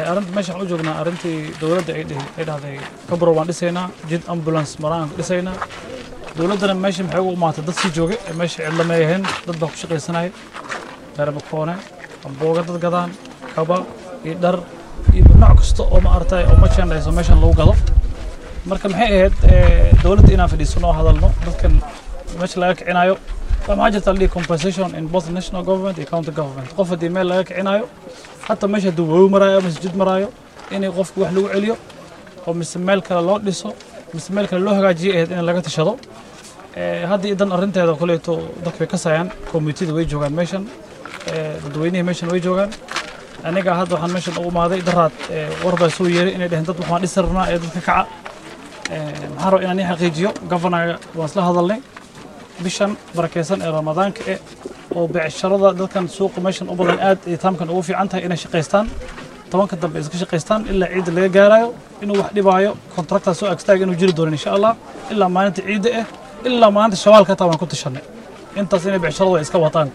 arrinta meesha waxaan u joognaa arrintii dowladda ay dhihi- ay dhahday kabro waan dhisaynaa jid ambulance maraan dhisaynaa dowladdana meesha maxay ugu imaatay dad sii joogay ee meesha cidla ma ahayn dad baa ku shaqaysanaya beerbakoone ambooga dad gadaan kaba iyo dhar iyo nooc kasta oo ma aragtay oo merchandise oo meeshan lagu gado marka maxay ahayd eh, dowladda inaan fadhiisano oo hadalno dadkan meesha laga kicinayo waa maxaa jirta la dhihi compensation in both national government iyo county government qof haddii meel laga kicinayo hataa meesha hadduu wawi maraayo ama masjid maraayo inay qofku wax lagu celiyo oo mise meel kale loo dhiso mise meel kale loo hagaajiyo ahayd in laga tashado Eh, hadda idan arrinteeda kuleeto dadka way kasayaan komitida way joogaan meeshan eh, dadweynihii meeshan way joogaan aniga hadda waxaan meeshan u imaaday daraad eh, war baa soo yeeray inay dheheen dad waxaan dhisi rabnaa ee dadka kaca Eh, maxaan rabaa inaan ii xaqiijiyo governaga waan isla hadalnay bishan barakeysan ee ramadaanka eh oo beecsharada dadkan suuqa meeshan u badan aad ay taamkan ugu fiican tahay inay shaqaystaan tobanka dambe iska shaqaystaan ilaa ciidda laga gaarayo inuu wax dhibaayo kontraktaa soo agstaag inuu jiri doono insha allah ilaa maalinta ciidda ah ilaa maalinta shawaalka hataa waan ku tashanay intaas inay beecsharadu ay iska wataan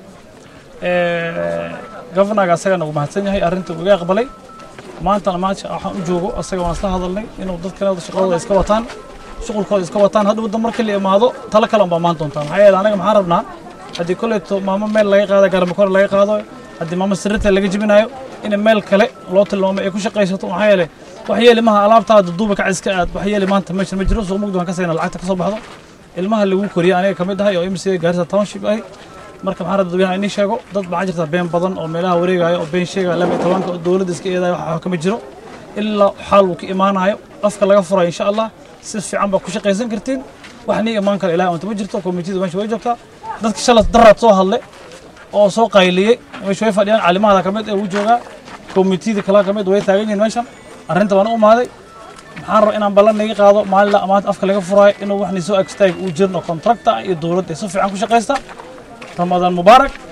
governaga asagana uu mahadsan yahay arrinta uu iga aqbalay maantana maanta waxaan u joogo asaga waan isla hadalnay inuu dadkan shaqadooda iska wataan shuqulkooda iska wataan hadhow dan markii la imaado talo kale unbaa maan doontaa maxaa yeele anaga maxaan rabnaa haddii kolleyto maamo meel laga qaado garamikore laga qaado haddii maamo sirrita laga jibinayo in meel kale loo tilmaamo ay ku shaqaysato maxaa yeele wax yeeli maha alaabtaada duuba kac iska aad wax yeeli maanta meeshan ma jiro suuq mugdi waan ka sayna lacagta ka soo baxdo ilmaha lagu koriya aniga ka mid ahay oo imsiga gaarisa township ahay marka maxaa rabaa dadweynaha inii sheego dad maxaa jirta been badan oo meelaha wareegaayo oo been sheegaya laba iyo tobanka oo dowladda iska eedayo wax wax kama jiro ilaa xaal uu ka imaanayo afka laga furayo insha allah si fiican baa ku shaqaysan kartiin wax nii imaan kale ilahay unta ma jirto komitida meesha way joogtaa dadka shalay daraad soo hadlay oo soo qayliyey meesha way fadhiyaan caalimahada ka mid ee wuu joogaa komitida kale ka mid way taagan yihiin meeshan arrinta waan u imaaday maxaan rabaa inaan ballan naga qaado maalin la amaanta afka laga furaayo inuu wax ni soo agstaag uu jirno kontrakta iyo dowladda ay si fiican ku shaqaysta ramadaan mubaarak